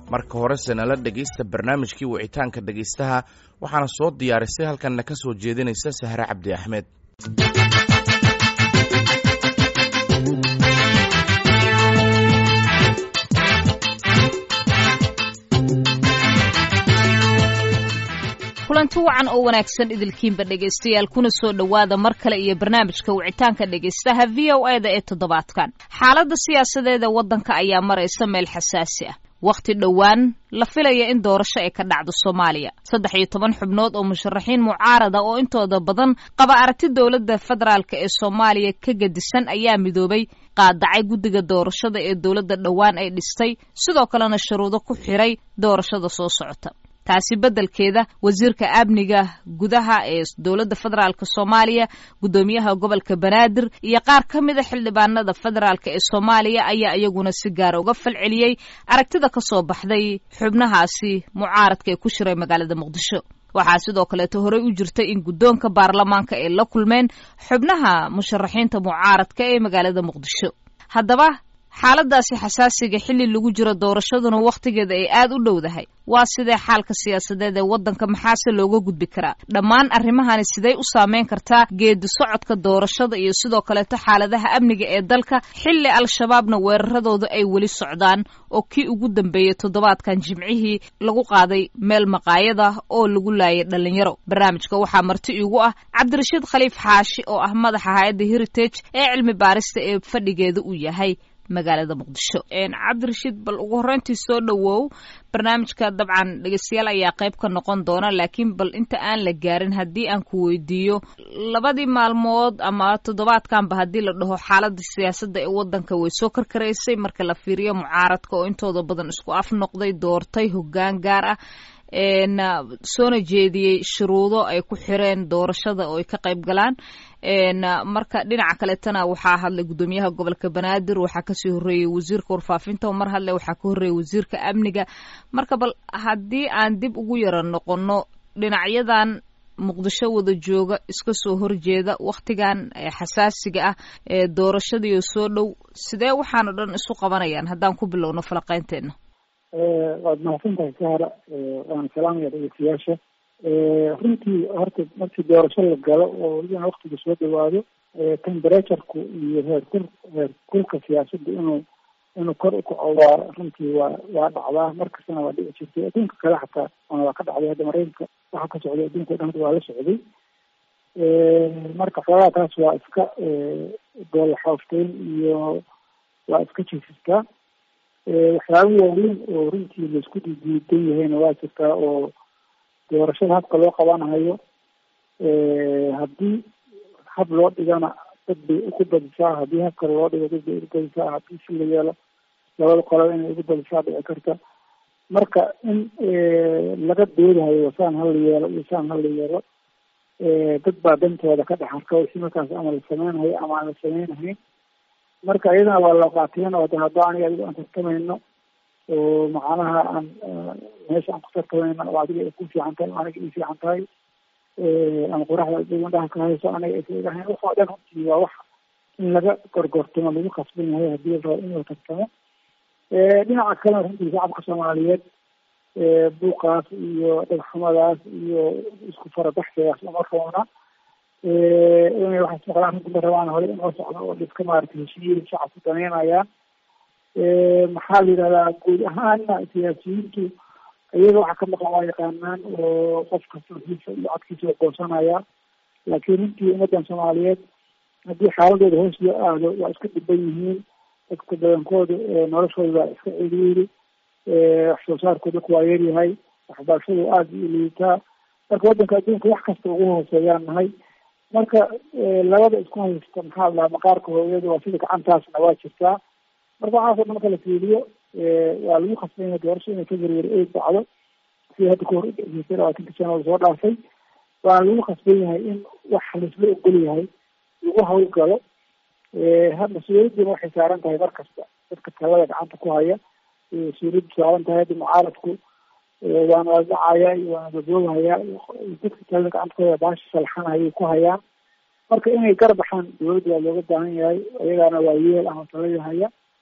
marka horese nala dhegaysta barnaamijkii wicitaanka dhegaystaha waxaana soo diyaarisay halkanna ka soo jeedinaysa sahre cabdi axmed kulanti wacan oo wanaagsan idilkiinba dhegaystayaal kuna soo dhowaada mar kale iyo barnaamijka wicitaanka dhegaystaha v o e da ee toddobaadkan xaaladda siyaasadeed ee waddanka ayaa maraysa meel xasaasi ah wakhti dhowaan la filaya in doorasho ay ka dhacdo soomaaliya saddex iyo toban xubnood oo musharaxiin mucaarada oo intooda badan qaba aragti dowladda federaalk ee soomaaliya ka gedisan ayaa midoobay qaadacay guddiga doorashada ee dowladda dhowaan ay dhistay sidoo kalena shuruudo ku xiray doorashada soo socota taasi beddelkeeda wasiirka amniga gudaha ee dowladda federaalk soomaaliya guddoomiyaha gobolka banaadir iyo qaar ka mida xildhibaanada federaalk ee soomaaliya ayaa iyaguna si gaara uga falceliyey aragtida ka soo baxday xubnahaasi mucaaradka ee ku shiray magaalada muqdisho waxaa sidoo kaleeto horey u jirtay in guddoonka baarlamaanka ay la kulmeen xubnaha musharaxiinta mucaaradka ee magaalada muqdisho haddaba xaaladaasi xasaasiga xilli lagu jiro doorashaduna wakhtigeeda ay aad u dhowdahay waa sidee xaalka siyaasadeed ee waddanka maxaase looga gudbi karaa dhammaan arrimahani sidey u saameyn kartaa geedi socodka doorashada iyo sidoo kaleeto xaaladaha amniga ee dalka xilli al-shabaabna weeraradooda ay weli socdaan oo kii ugu dambeeyey toddobaadkan jimcihii lagu qaaday meel maqaayada oo lagu laayay dhallinyaro barnaamijka waxaa marti iigu ah cabdirashiid khaliif xaashi oo ah madaxa hay-adda heritage ee cilmi baarista ee fadhigeeda uu yahay magaalada muqdisho cabdirashiid bal ugu horreyntii soo dhowow barnaamijka dabcan dhegeystayaal ayaa qayb ka noqon doona laakiin bal inta aan la gaarin haddii aan ku weydiiyo labadii maalmood ama toddobaadkanba haddii la dhaho xaaladda siyaasadda ee waddanka way soo karkaraysay marka la fiiriyo mucaaradka oo intooda badan isku af noqday doortay hoggaan gaar ah soona jeediyey shuruudo ay ku xireen doorashada oo ay ka qayb galaan marka dhinaca kaleetana waxaa hadlay guddoomiyaha gobolka banaadir waxaa kasii horreeyey wasiirka warfaafinta mar hadle waxaa ka horreeyey wasiirka amniga marka bal haddii aan dib ugu yara noqono dhinacyadan muqdisho wada jooga iska soo horjeeda wakhtigan xasaasiga ah ee doorashadiio soo dhow sidee waxaano dhan isu qabanayaan haddaan ku bilowno falaqeynteena waad mahadsantahay sahra waana salaamaya dhegeystayaasha runtii horta markii doorasho la galo oo welibana waktiga soo dhawaado temperatureku iyo heerkul heerkulka siyaasadda inuu inuu kor ukaco waa runtii waa waa dhacdaa markastana waa dhici jirtay adduunka kale xataa waana waa ka dhacday hadda maraykanka waxa ka socday adduunka o dhan hadda waa la socday marka xoogaa taas waa iska goolaxoofteyn iyo waa iska jiifistaa waxyaaba waaweyn oo runtii laisku diidiidan yahayna waa jirtaa oo doorashada habka loo qabanayo haddii hab loo dhigana dad bay ugu badisaa haddii hab kale loo dhigo dad bay ugu badisaa haddii si la yeelo labada qolaba inay ugu badisaa dhici karta marka in laga doodahayo saan hala yeelo iyo saan hala yeelo dad baa dantooda ka dhex arka wixii markaas ama la sameynayo ama aan la sameynahayn marka iyadana waa loo qaateen oo de hadda aniga adigo aan tartamayno oo macnaha aan meesha aan ku tartamayno oo adiga ay ku fiican tahay o aniga ii fiican tahay ama qoraxda indhaha ka hayso aniga aysa igahayn wax oo dhan runtii waa wax in laga gorgortamo lagu khasban yahay haddii la rabo in la tartamo dhinaca kalena runtii shacabka soomaaliyeed buuqaas iyo dhagxumadaas iyo isku farabaxsigaas uma roona inay waxaas maqlaan runtii ma rabaan hore inoo socdo oo dhiska maaragtay heshiiyada shacabku daneynayaan maxaa la yidhahdaa guud ahaana siyaasiyiintu iyaga waxa ka maqan waa yaqaanaan oo qof kasta wixiisa iyo codkiisa goosanaya laakiin runtii ummadan soomaaliyeed haddii xaaladooda hoos loo aado waa iska dhiban yihiin dadka badankooda noloshooda waa iska ciriiri wax soo saarkooda ku waa yaryahay waxbarashadu aada u liitaa marka waddanka adduunka wax kasta ugu hooseeyaan nahay marka labada isku haysta maxaa lahaa maqaarka hooyada waa sida gacantaasna waa jirtaa marka waxaasoo dhan marka la fiiriyo waa lagu khasban yahay doorasho inay ka werweri eeg dhacdo sida hadda kahor udhexeysay labaatanka sano lasoo dhaafay waana lagu khasban yahay in wax laisla ogol yahay lagu hawlgalo mas-uuliyaddiina waxay saaran tahay mar kasta dadka talada gacanta ku haya mas-uuliyaddu saaran tahay hadda mucaaradku waana la dhacaya iyo waana daboobahaya dadka talada gacanta ku haya baasha salxanayay ku hayaan marka inay gar baxaan dowladda waa looga baahan yahay iyagaana waa yeel ama talada haya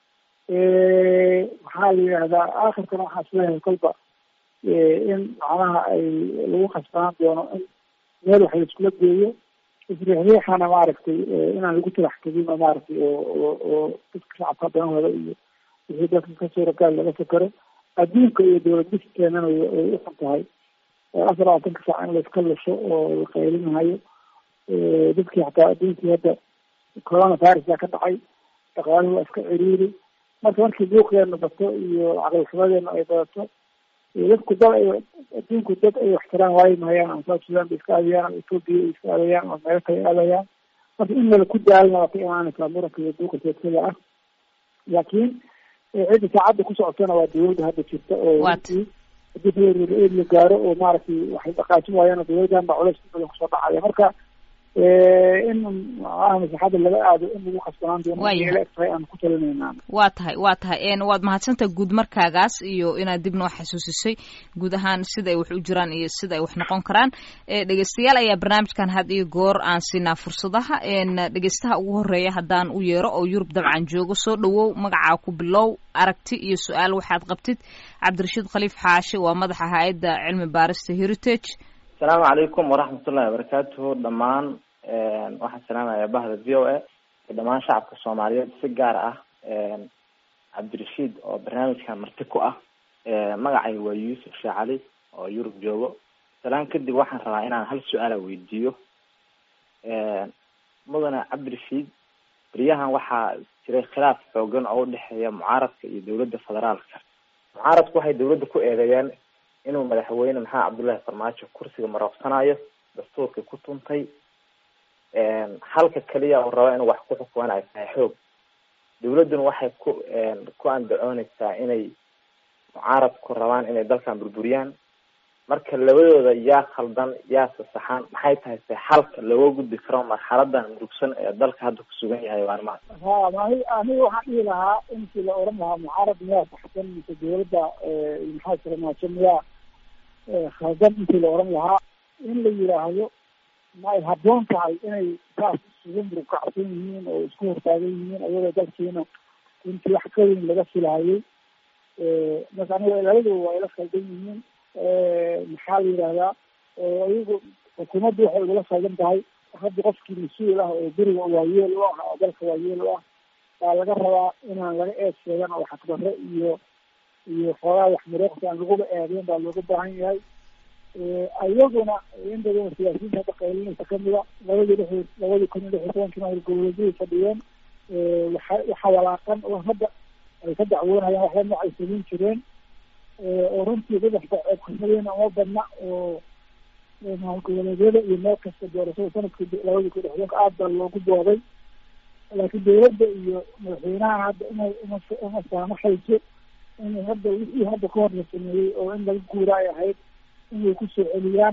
waxaa la yidhahdaa aakhirkana waxaa isleeyahay kolba in macnaha ay lagu khasbanaan doono in meel wax laiskula geeyo isriixriixana maaragtay inaan lagu talax tegin oo maaragtay oo oo oo dadka shacabka danahooda iyo wixii dadka ka suuragaal laga fakero adduunka iyo dowlad diskeenana way uxun tahay afar labaatanka saac in laiska lusho oo la qaylinahayo dadkii xataa adduunkii hadda corona virusa ka dhacay dhaqaaluhu waa iska ciriiri marka markii buuqeena bato iyo caqlixumadeena ay badato dadku dad ay adduunku dad ay waxtiraan waayi mahayaan ama south sudan bay iska aadayaan ama ethoopia ay iska aadayaan ama meelo kale aadayaan marka in mala ku daalna waa ka imaanaysaa muranka iyo buuqa seedsada ah laakiin cidda saacadda ku socotana waa dawladda hadda jirta oo haddii february la gaaro oo maaragtay waxay dhaqaajin waayaan dawladdan baa culays badan kusoo dhacaya marka in maaha masaxada laga aado in lagu khasbanaan doono ila egtahay aan ku talinayna waa tahay waa tahay waad mahadsantaha guud markaagaas iyo inaad dib noo xasuusisay guud ahaan sida ay wax u jiraan iyo sida ay wax noqon karaan dhegeystayaal ayaa barnaamijkan had iyo goor aan siinaa fursadaha dhegeystaha ugu horeeya haddaan u yeero oo yurub dabcan joogo soo dhawow magacaa ku bilow aragti iyo su-aal waxaad qabtid cabdirashiid khaliif xaashi waa madaxa hay-adda cilmi baarista heritage asalaamu calaykum waraxmatullahi wabarakaatuhu dhammaan waxaan salaamaya bahda v o a iyo dhammaan shacabka soomaaliyeed si gaar ah cabdirashiid oo barnaamijkan marti ku ah magacay waa yuusuf sheekh cali oo yurub joogo salaan kadib waxaan rabaa inaan hal su-aala weydiiyo mudane cabdirashiid beryahan waxaa jiray khilaaf xoogan oo udhexeeya mucaaradka iyo dowladda federaalka mucaaradku waxay dowladda ku eedeeyeen inuu madaxweyne maxamed cabdullahi farmaajo kursiga marooqsanayo dastuurkii ku tuntay halka keliya uu rabo inuu wax ku xukuman ay tahay xoog dawladduna waxay ku ku andacooneysaa inay mucaaradku rabaan inay dalkan burburiyaan marka labadooda yaa khaldan yaa sasaxan maxay tahay se xalka looga gudbi karo marxaladan murugsan ee dalka hadda kusugan yahay waanmaa ha mani aniga waxaan dhihi lahaa intii la oran lahaa mucaarad miyaa saxsan mise dawladda maxaa farmaajo miyaa khaldan intii la oran lahaa in la yidhaahdo ma ay habboon tahay inay saas isugu murugkacsan yihiin oo isku hortaagan yihiin ayagoo dalkiina intii wax ka weyn laga filahayay marka aniga labadooda waa ila khaldan yihiin maxaa la yidhahdaa iyagu xukuumaddu waxay igula khaldan tahay hadda qofkii mas-uul ah oo beriga waayeel u ah oo dalka waayeel u ah baa laga rabaa inaan laga eed sheegan oo xaqdarre iyo iyo xoogaa wax muruuqsi aan laguba eedeyn baa looga baahan yahay ayaguna in badan siyaasiyiinta hadda qaylinaysa kamida labadii lix labadii kun iyo lix iyo tobankii howlgoboleedyay fadhiyeen waxa waxa walaaqan oo hadda ay ka dacwoonayaan waxba nooc ay samayn jireen oo runtii dadaxba ceebkasadeena uma badna oo howlgoboleedyada iyo meel kasta doorashada sanadkii labadii kun iyo lixdanka aad baa loogu booday laakiin dawladda iyo madaxweynaha hadda inay uma uma saamaxayso in hadda wixii hadda ka hor la sameeyey oo in laga guura ay ahayd inay kusoo celiyaan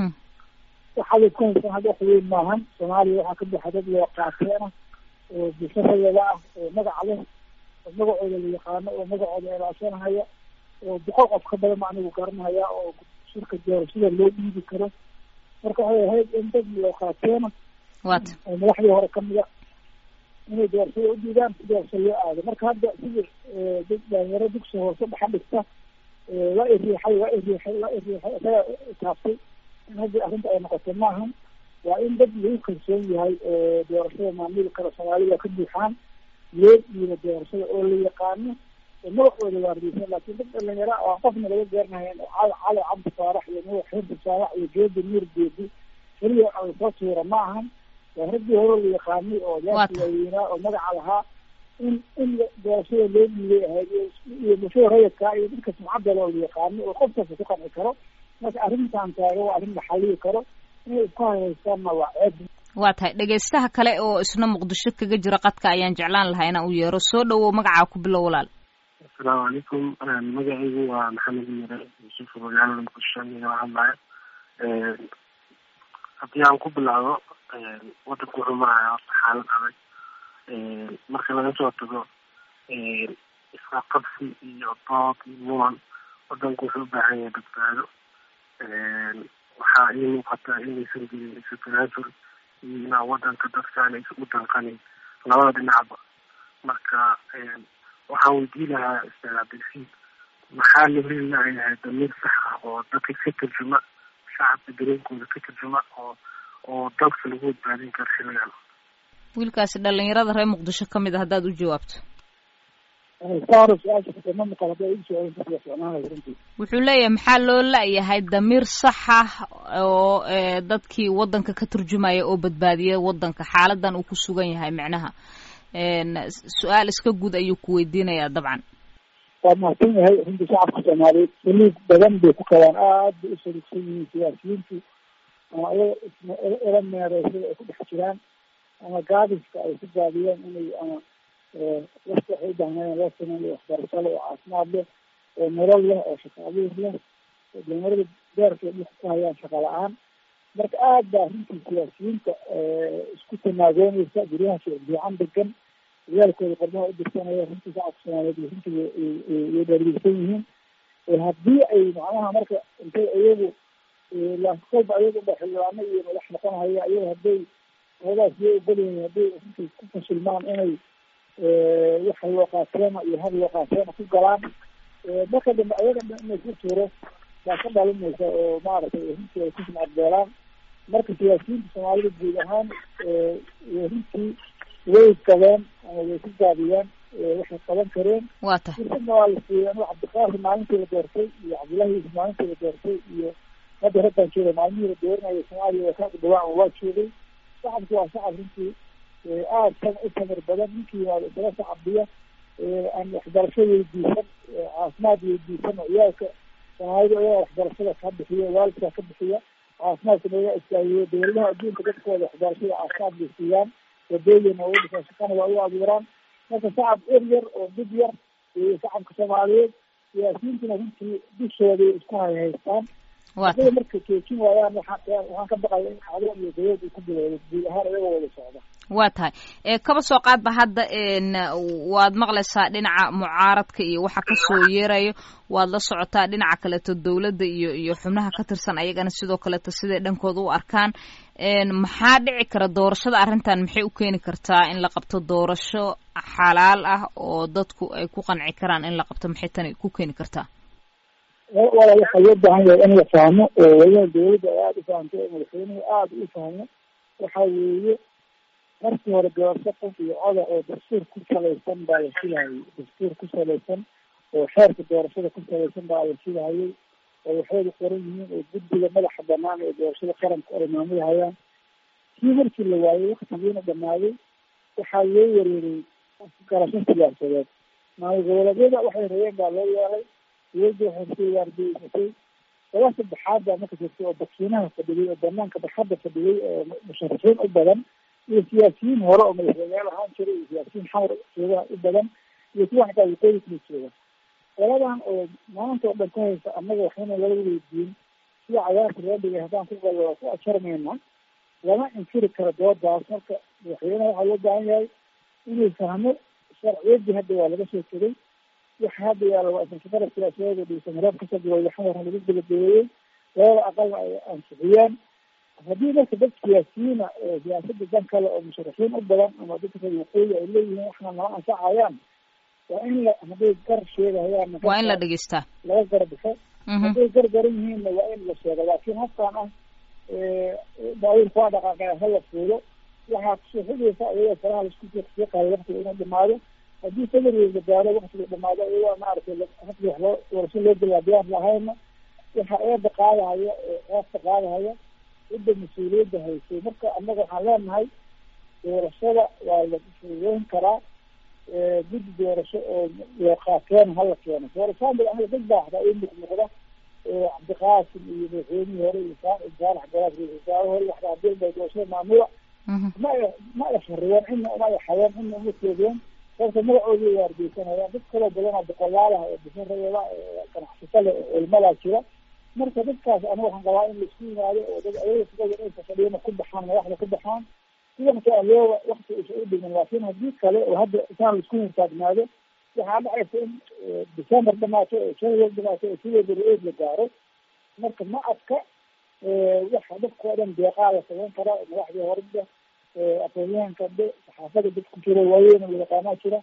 waxaabay ku haysaan hadda wax weyn maahan soomaaliya waxaa ka buxa dad loo qaateena oo bulshadayada ah oo magaca leh oo magacooda la yaqaano oo magacooda ilaashanahaya oo boqol qof ka badan ma anigu garanahaya oo shirka doorashada loo dhiibi karo marka waxay ahayd in dad loo qaateena wat oo madaxdii hore kamida inay doorashada u dhiibaan si doorasho loo aado marka hadda sidii dad dhalinyaro dugsi hoose dhaxa dhigta waa iriixay waa iriixay waa iriixay isaga taabtay in hadda arrinta ay noqoto maahan waa in dad lagu kalsoon yahay doorashada maamuli kara soomaalida ka buuxaan loo dhiibo doorashada oo la yaqaano oo magacooda waardiysan laakiin dad dhalinyaro aan qofna laga gaarnahayn oo cali cali cabdi faarax iyo nuux xirdi saalax iyo geedi nuur geedi keliya ay soo tuura ma ahan waa raggii hore la yaqaanay oo yaasi waaweynaa oo magaca lahaa in in doorashada loo dhiibay ahayd iyo bulshada rayidka iyo dadka sumcadda loo yaqaano oo qof kasta ku qanci karo marka arrintan taaga waa arrin la xaliyi karo inay isku hayaystaanna waa ceeb waa tahay dhegaystaha kale oo isna muqdisho kaga jira qadka ayaan jeclaan lahaa inaan u yeero soo dhawow magacaa ku bilow walaal asalaamu calaykum magacaygu waa maxamed mire yuusuf magaalada muqdisho igala hadlaya haddii aan ku bilaabo wadanku wuxuu maraya horta xaalad adag marka laga soo tago isla qabsi iyo dood iyo muran wadanku wuxuu u baahan yahay badbaado waxaa ii muuqataa inaysan jirin isu tanaasul iyo inaa wadanka dadkaan aysan u danqanin labada dhinacba marka waxaan weydii lahaa ustaad cabdilfiid maxaa la heli lahayahay damiir sax ah oo dadka ka tarjuma shacabka dareenkooda ka tarjuma oo oo dalka lagu badbaadin karo xiligan wiilkaasi dhalinyarada reer muqdisho ka mid a haddaad u jawaabto saaro su-aasha kama maqal hadda igu soo celin karta ficnaanaya runtii wuxuu leeyahay maxaa loo la-yahay damiir sax ah oo dadkii waddanka ka turjumaya oo badbaadiya waddanka xaaladan uu ku sugan yahay macnaha su-aal iska guud ayuu ku weydiinayaa dabcan waa mahadsan yahay runtii shacabka soomaaliyeed saliid badan bay ku qabaan aad bay u saliigsan yihiin siyaasiyiintu ama ayaga isma ela meereysada ay ku dhex jiraan ama gaadiska ay ku gaadiyeen inay ama wafti waxay u baahnayeen loo sameeyo waxbarasho leh oo caafimaad leh oo nolol leh oo shaqo abuur leh dhalinyarada beerka ay dhulka ku hayaan shaqa la-aan marka aad baa runtii siyaasiyiinta isku tanaagoonaysa guryaha fiican degan ciyaalkooda qormaha u dirsanaya runtii shacabka soomaaliyeed runtii way dhaarigsan yihiin haddii ay macnaha marka intay iyagu kolba ayagu ba xildhibaano iyo madax noqonahaya iyaga hadday hoodaas iyo ogolyihiin hadday runtii ku fashilmaan inay waxa loo qaateena iyo hal loo qaateena ku galaan marka dambe ayaga in laisku tuuro baa ka dhalinaysa oo maaragtay runtii ay ku sumcadbeelaan marka siyaasiyiinta soomaalida guud ahaan runtii way qabeen ama way ku gaabiyeen waxay qaban kareen waa tahay fursadna waa la siiyey anu cabdiqaasi maalintii la doortay iyo cabdullahi yuusuf maalintii la doortay iyo hadda raggaan jooga maalmihii la dooranaya soomaaliya waa ka dhawaacan waa joogay shacabku waa shacab runtii aad sam u samir badan ninkii yimaado isaga shacabdiya aan waxbarasho weydiisan caafimaad weydiisan oo ciyaalka soomaalida ayaga waxbarashada ka bixiya waalidkaa ka bixiya caafimaadkana ayaga istaagiyo dowladaha adduunka dadkooda waxbarashada caafimaad bay siiyaan wadooyina ugu dhisan shaqana waa u abuuraan marka shacab er yar oo dib yar iyo shacabka soomaaliyeed siyaasiyiintuna runtii dushooday isku hayhaystaan hadday marka joojin waayaan waxaan waxaan ka baqaya in cadaab iyo gayood uu ku bilowdo guud ahaan iyagoo wada socda waa tahay kaba soo qaadba hadda waad maqlaysaa dhinaca mucaaradka iyo waxa kasoo yeerayo waad la socotaa dhinaca kaleeto dowladda iyo iyo xubnaha ka tirsan ayagana sidoo kaleeto siday dhankooda u arkaan maxaa dhici kara doorashada arrintan maxay u keeni kartaa in la qabto doorasho xalaal ah oo dadku ay ku qanci karaan in la qabto maxay tani ku keeni kartaa wala waxaa loo baahan yahay in la fahmo oo waliba dowladda ay aada u fahamto oo madaxweynuhu aada u fahmo waxa weeye markii hore doorasho qof iyo coda oo dastuur ku salaysan baa la filahayay dastuur ku salaysan oo xeerka doorashada ku salaysan baa la filahayay oo waxayda qoran yihiin oo guddiga madaxa banaan ee doorashada qaranka ay maamulhayaan kii markii la waayey waktigiina dhamaaday waxaa loo wareeray garasho siyaasadeed maamul goboleedyada waxay rabeen baa loo yeelay dowladda waxay kasoo waardiyeysatay laba saddexaad baa marka jirtay oo bakiinaha fadhiyay oo banaanka barxadda fadhiyay oo musharaxiin u badan iyo siyaasiyiin hore oo madaxweyneyaal ahaan jiray iyo siyaasiyiin xamar joogaha u badan iyo kuwa xataa waqooyi kala jooga labadan oo maanta oo dhan ka haysa annaga waxayna lala weydiin sida cagaarka loo dhigay haddaan ku gallo waa ku ajarmayna lama inkiri karo doodaas marka madaxweyneha waxaa loo baahan yahay inuu fahmo sharciyaddii hadda waa laga soo tegay waxa hadda yaala waa isashaqada siyaasadeeda dhisan reer kasoo gabay xamarna lagu gabagabeeyey labada aqalna ay ansixiyeen haddii marka dad siyaasiyiina oo siyaasada dan kale oo musharaxiin u badan ama dadka reer waqooyi ay leeyihiin waxna nala anfacayaan waa in la hadday gar sheegahayaan waa in la dhegeystaa laga garbaxo hadday gar garan yihiinna waa in la sheego laakiin haftaan ah baabuurka waa dhaqaaqaya hala fuulo waxaa kusoo xigaysa iyadoo faraha laisku fiiqayo waqtiga inuu dhamaado haddii sabarweyn la gaaro waktiga dhamaado iyadoo maaragtay hafdi wax loo doorasho loo galaadiyaan lahayna waxa eeda qaadahaya eefta qaadahaya cidda mas-uuliyadda haysay marka annaga waxaan leenahay doorashada waa la fuudeyn karaa guddi doorasho oo loo qaateena hala keeno doorashaan anaga dad baa hataa ii muuqmuuqda cabdiqaasim iyo madaxweynihii hore iyo saalax garaas ra-isul wasaare hore waxda hadii bay doorashada maamula ma ma ashariyeen cidna uma yaxayeen cidna uma keedeen sababta magacooda waardeysanayaan dad kaloo badanoo boqolaalaha oo bisan rabeeda ganacsato leh oo ilmadaa jira marka dadkaas aniga waxaan qabaa in laisku yimaado oo dad ayaga sidooda inay fafadhiyana ku baxaan madaxda ku baxaan si wakti loo wakti isa u dhimin laakiin haddii kale oo hadda isaan laisku hirtaagnaado waxaa dhacaysa in december dhamaato oo january dhamaato oo sideeda ra-eed la gaaro marka ma adka waxa dadka oo dhan deeqaa la samayn karaa madaxdii horeda aqoonyahanka dhe saxaafada dad ku jira waaweyn oo yaqaanaa jira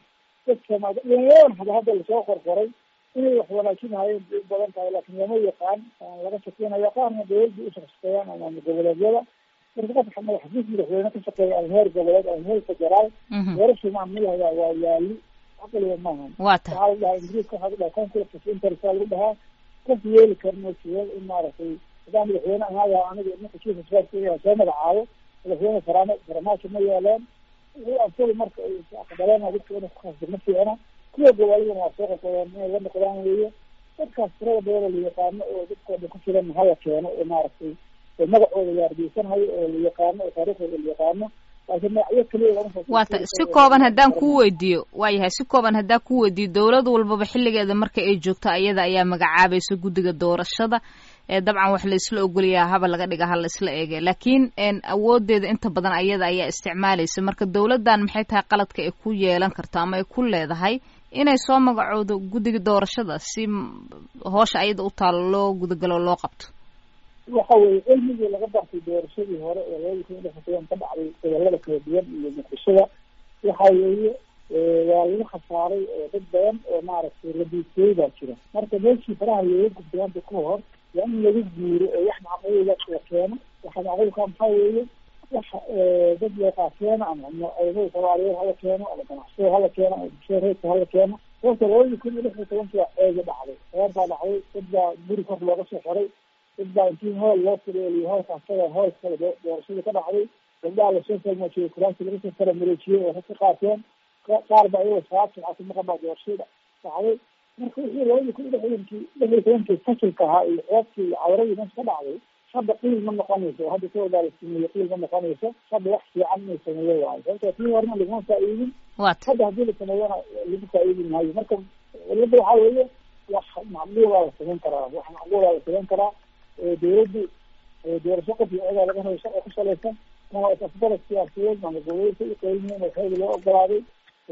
dadka dhalinyaradan hada hadda lasoo qorqoray inay wax wanaajinahayeen bay u badan tahay laakiin lama yaqaan laga shaqeynaya qaarna dawladda u shaqeeyaan ama goboleedyada marka qofka madaxdiis madaxweyne ka shaqeeya ama heer goboleed ama heer federaal doorashu maamulahaya waa yaali caqliga maahan waa tahay waxaa la dhahaa ingiriiska waxaa la dhahaa conflict of interest aa lagu dhahaa qof yeeli karno siya in maaragtay hadaa madaxweyne ahaada aniga ninka chief of staff soo magacaabo madaxweyne farama farmaajo ma yeeleen asaga marka aqbaleen dadka inay kukhasdo ma fiicna kuwa goboladana waa soo qaqodeen inay la noqdaan weeye dadkaas tirada badan la yaqaano oo dadkooda ku filan hala keeno oo maaragtay oo magacooda la argeysanayo oo la yaqaano oo taariikhdooda la yaqaano laakiin magacyo keliya lama soo waa ta si kooban haddaan kuu weydiiyo waa yahay si kooban haddaan kuu weydiiyo dowlad walbaba xilligeeda marka ay joogto ayada ayaa magacaabaysa guddiga doorashada ee dabcan wax la isla ogolyaha haba laga dhiga ha la isla eege laakiin awoodeeda inta badan ayada ayaa isticmaalaysa marka dowladdan maxay tahay qaladka ay ku yeelan karto ama ay ku leedahay inay soo magacoodo guddiga doorashada si hoosha ayada u taalo loo gudagalo loo qabto waxa weeye cilmigii laga bartay doorashadii hore ee labada kun iyo lix iyo toban ka dhacday gobolada kala duwan iyo muqdishada waxa weeye waa lagu khasaaray dad badan oo maaragtay radiisiyey baa jira marka meeshii faraha looga gudbaanta ka hor waa in lagu guuro oo wax macquula la keeno waxa macquulka maxaa weeye wax dad leeqaa keeno ama ciidamada soomaaliyeed hala keeno ama ganacsada hala keeno ama bulshada reerka hala keeno sababta labadii kun iyo lix iyo tobanki waa ceega dhacday reer baa dhacday dad baa guri kor looga soo xiray dad baa intii hool loo fureeliyo hoolka asaga hool kale doorashada ka dhacday gabdhaha lasoo salmaajiyey kuraasi laga soo kala mareejiyey oo rag ka qaateen qaar baa iyagoo sabaab sumcata maqan baa doorashada dhacday marka wixii labadii kun iyo lix tobankii lix iyo tobankii fasilka ahaa iyo ceebkii iyo cawradii meesha ka dhacday hadda qiil ma noqonayso oo hadda ka wadaa la sameeye qiil ma noqonayso hadda wax fiican inay sameeyo waayo sababta tii horena laguma faa'iidin hadda haddii la sameeyana lagu faa'iidin maayo marka cilada waxaa weeye wax macquulaa la samayn karaa wax macquulaa la samayn karaa dawladdu doorasho qof iyo cidaa laga hayo sharci ku salaysan ama isafgarad siyaasadeed ama gobolka u qeyliyeen oo xeegi loo ogolaaday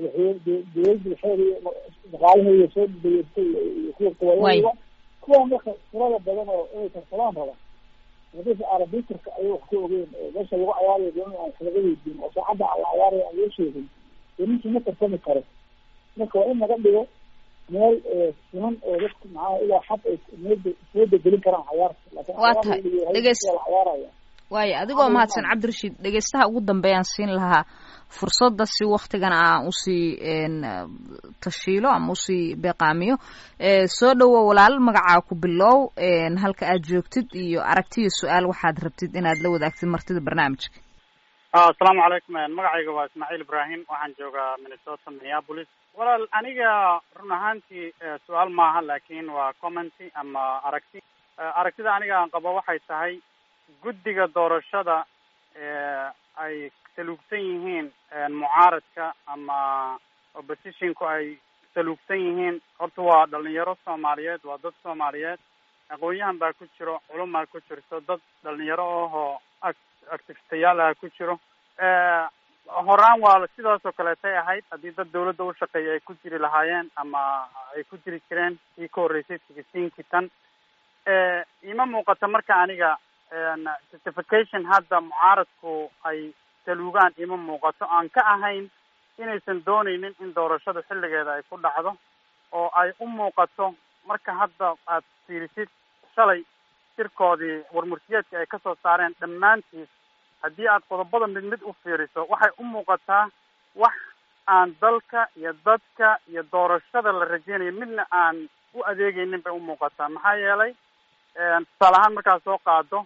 dawladdu xeegi dhaqaalaheeda soo dayeystay iyo kuwa goboladaba kuwa marka tirada badan oo inay tartamaan raba hadii arabitrka ayay wax ku ogeyn meesha lagu cayaarayo doon aan wax laga weydiin oo saacadda la cayaarayo aan loo sheegin dee ninkii ma tartami karo marka waa in laga dhigo meel siman oo dadku maxaa ilaa xad ay meeda soo bedelin karaan cayaarta laakiin waa tahay dhegeys la cayaaraya waayo adigoo mahadsan cabdirashiid dhegeystaha ugu dambeeyaan siin lahaa fursadda si waktigan aan usii tashiilo ama usii beeqaamiyo soo dhowo walaal magacaa ku bilow halka aad joogtid iyo aragtiyo su-aal waxaad rabtid inaad la wadaagtid martida barnaamijka asalaamu calaykum magacayga waa ismaaciil ibrahim waxaan joogaa minnesota minneapolis walaal aniga run ahaantii su-aal maaha laakin waa commenty ama aragti aragtida aniga aan qabo waxay tahay guddiga doorashada ay saluugsan yihiin mucaaradka ama oppositionku ay saluugsan yihiin horta waa dhalinyaro soomaaliyeed waa dad soomaaliyeed aqoon-yahan baa ku jiro culumaa ku jirto dad dhalinyaro ahoo activistayaal ah ku jiro horaan waa sidaas oo kaleetay ahayd haddii dad dawladda u shaqeeya ay ku jiri lahaayeen ama ay ku jiri jireen kii ka horreysay sigisiinkii tan ima muuqata marka aniga justification hadda mucaaradku ay saluugaan ima muuqato aan ka ahayn inaysan dooneynin in doorashada xilligeeda ay ku dhacdo oo ay u muuqato marka hadda aad fiirisid shalay shirkoodii warmurtiyeedka ay kasoo saareen dhammaantiis haddii aad qodobada mid mid u fiiriso waxay u muuqataa wax aan dalka iyo dadka iyo doorashada la rajeynayo midna aan u adeegeynin bay u muuqataa maxaa yeelay tusaale ahaan markaad soo qaado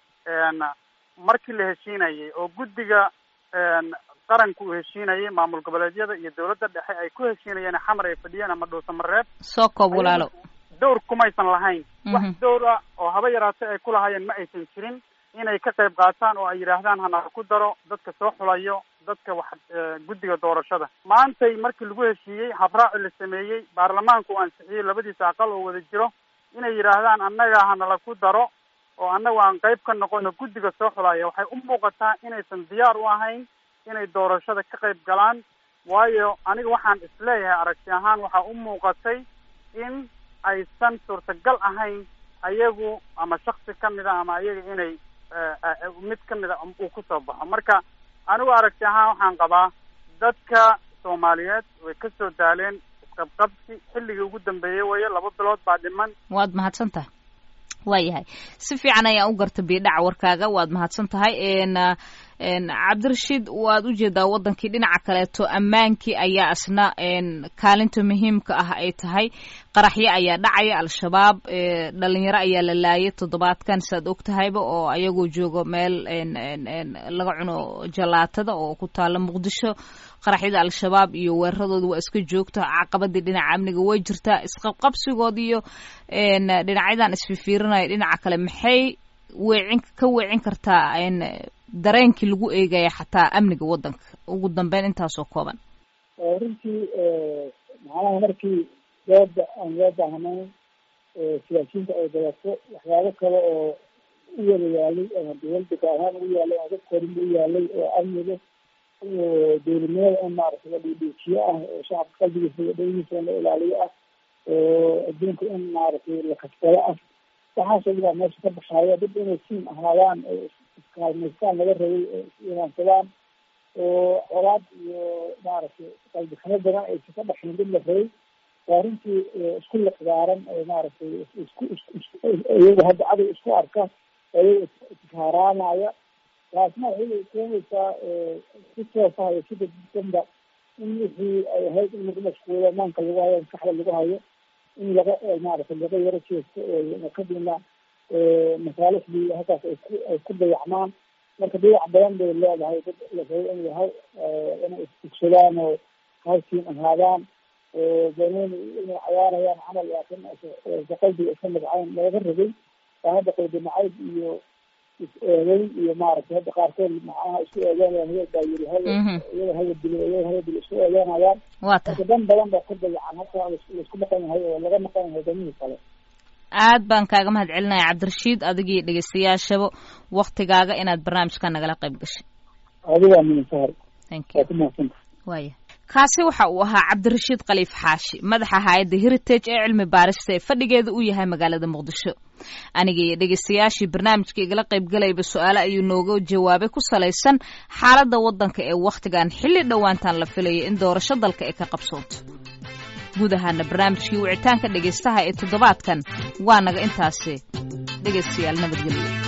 markii la heshiinayay oo guddiga qaranka uu heshiinayay maamul goboleedyada iyo dawladda dhexe ay ku heshiinayeen xamar ay fadhiyeen ama dhuusamareeb soo koob walaalo dowr kumaysan lahayn wax dowr ah oo haba yaraatay ay ku lahaayeen ma aysan jirin inay ka qayb qaataan oo ay yidhaahdaan hana ku daro dadka soo xulayo dadka wax guddiga doorashada maantay markii lagu heshiiyey habraaci la sameeyey baarlamaanku uu ansixiyey labadiisa aqal oo wada jiro inay yidhaahdaan annaga hanala ku daro oo annagu aan qayb ka noqono guddiga soo xulaya waxay u muuqataa inaysan diyaar u ahayn inay doorashada ka qayb galaan waayo aniga waxaan isleeyahay aragti ahaan waxaa u muuqatay in aysan suurtagal ahayn ayagu ama shaksi kamid a ama ayaga inay mid kamid a uu kusoo baxo marka anigu aragti ahaan waxaan qabaa dadka soomaaliyeed way ka soo daaleen isqabqabsi xilligii ugu dambeeyey weeye laba bilood baa dhiman waad mahadsan tahay waayahay si fiican ayaan u garta biidhaca warkaaga waad mahadsan tahay cabdirashiid waad ujeedaa wadankii dhinaca kaleeto ammaankii ayaa isna kaalinta muhiimka ah ay tahay qaraxyo ayaa dhacaya al-shabaab dhalinyaro ayaa la laayay toddobaadkan saad og tahayba oo ayagoo joogo meel laga cuno jalaatada oo ku taala muqdisho qaraxyada al-shabaab iyo weeraradooda waa iska joogta caqabadii dhinaca amniga way jirtaa isqabqabsigood iyo dhinacyadan isfifiirinaya dhinaca kale maxay weecin ka weecin kartaa dareenkii lagu eegaya xataa amniga waddanka ugu dambeyn intaasoo kooban runtii macnaha markii dooda aan loo baahnayn siyaasiyiinta ay dabato waxyaabo kale oo u wada yaalay ama dawaldaga ahaan ugu yaalay ama dadka horin u yaalay oo amniga oo dowladnimada in maaragtay la dhiidhiijiyo ah oo shacabka qalbigiisa iyo dhaligiisa in la ilaaliyo ah oo adduunka in maaragtay la kasbado ah waxaasoo dhan meesha ka baxaaya dad inay siin ahaadaan oo iskaalmaystaan laga rabay oo is-imaansadaan oo colaad iyo maaragtay qalbiximo badan aysa ka dhaxayn dad la rabay waa runtii isku liqdaaran oo maaragtay isku iyaga hadda cadow isku arka iyaga ishaaraanaya taasna waxay keenaysaa si toosa iyo si dadbanba in wixii ay ahayd in lagu mashquulo maanka lagu hayo maskaxda lagu hayo in laga maaragtay laga yaro jeesto oo kadibna masaalixdii halkaas ay ku ay ku dayacmaan marka dayac badan bay leedahay dad la rabay in yahay inay isfugsadaan oo halsiin ahaadaan banooni inay cayaarayaan camal laakiin qalbiga iska nabcayn looga rabay waa hadda qalbi nacayb iyo is-eeday iyo maaragtay hadda qaarkood macnaha isku eedeynayaan hebel baa yiri hebel iyada hebel dilo iyada hebel dilo isku eedeynayaan waa tahay marka dan badan baa ku dayacan halka laisku maqan yahay oo laga maqan yahay danihii kale aad baan kaaga mahad celinaya cabdirashiid adigii dhegeystayaashaba waktigaaga inaad barnaamijka nagala qayb gashay adigaa min sahar thank you waa ku mahadsanta waaya kaasi waxa uu ahaa cabdirashiid khaliif xaashi madaxa hay-adda heritage ee cilmi baarista ee fadhigeeda uu yahay magaalada muqdisho aniga iyo dhegeystayaashii barnaamijka igala qaybgalayba su-aale ayuu nooga jawaabay ku salaysan xaaladda waddanka ee wakhtigan xilli dhowaantan la filayo in doorasho dalka ay ka qabsoonto guud ahaana barnaamijkii wicitaanka dhegeystaha ee toddobaadkan waa naga intaasi dhegeystayaal nabadgelyo